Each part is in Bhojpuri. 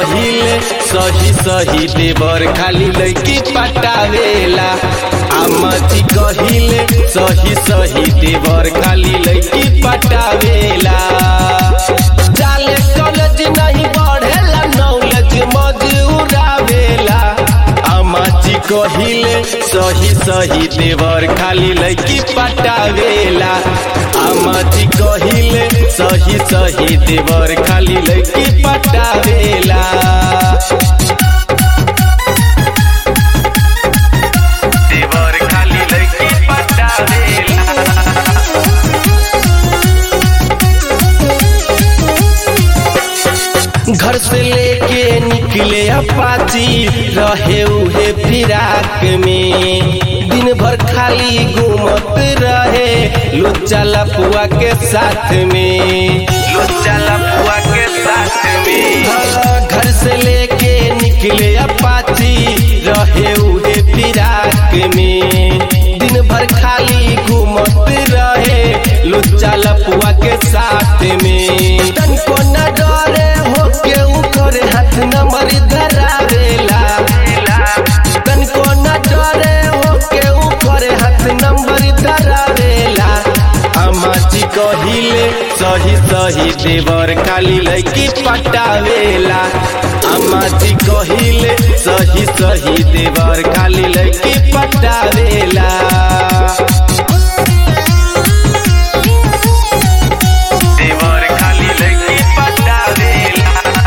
कहिले सही सही देवर खाली लड़की पटावेला अम्मा जी कहिले सही सही देवर खाली लड़की पटावेला जाले कॉलेज नहीं बढ़ेला नॉलेज मजूरावेला अम्मा जी कहिले सही सही देवर खाली लड़की पटावेला अम्मा जी कहिले सही सही देवर खाली लड़की पटावेला देवर खाली लड़की पटावेला घर से लेके निकले अपाची रहे उहे फिराक में दिन भर खाली घूमत रहे लुच्चा लपुआ के साथ में लुच्चा लपुआ के साथ में हाँ, घर से लेके निकले अपाची रहे उहे फिराक में दिन भर खाली घूमत रहे लुच्चा लपुआ के साथ में तन को न डरे हो के ऊपर हाथ न मरी धरावेला तन को न डरे हो के ऊपर हाथ न मरी धरावेला अम्मा जी कहिले सही सही देवर खाली लड़की पटावेला अम्मा जी कहिले सही सही देवर खाली लड़की पटावेला देवर खाली लड़की पटावेला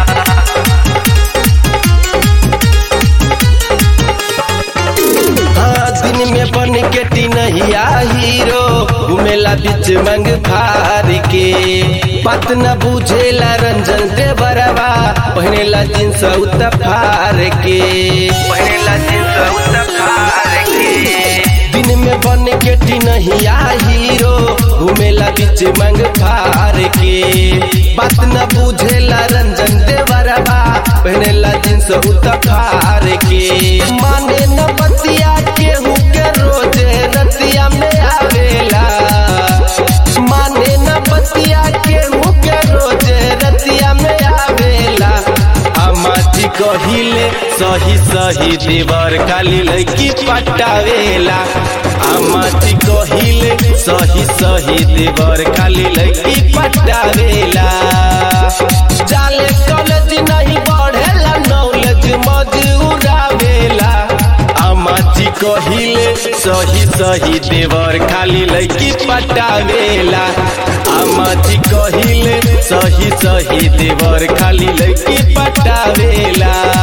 हाँ, दिन में बन के टिनहिया हीरो घुमेला बीच मंग फार के पत न बुझेला रंजन दे बरवा पहनेला जींस उतफार के पहनेला जींस उतफार के दिन में बन के टिनहिया हीरो घुमेला बीच मंग फार के बात न बुझेला रंजन दे बरवा पहनेला जींस उतफार के माने न बतिया केहू के रोजे रतिया में आवेला माने न बतिया केहू के रोजे रतिया में आवेला अम्मा जी कहिले सही सही देवर काली लड़की पटावेला अम्मा जी कहिले सही सही देवर काली लड़की पटावेला जाले कॉलेज नहीं बढ़ेला नॉलेज मजूरावेला अम्मा जी कहिले सही सही देवर खाली लड़की पटावेला अम्मा जी कहिले सही सही देवर खाली लड़की पटावेला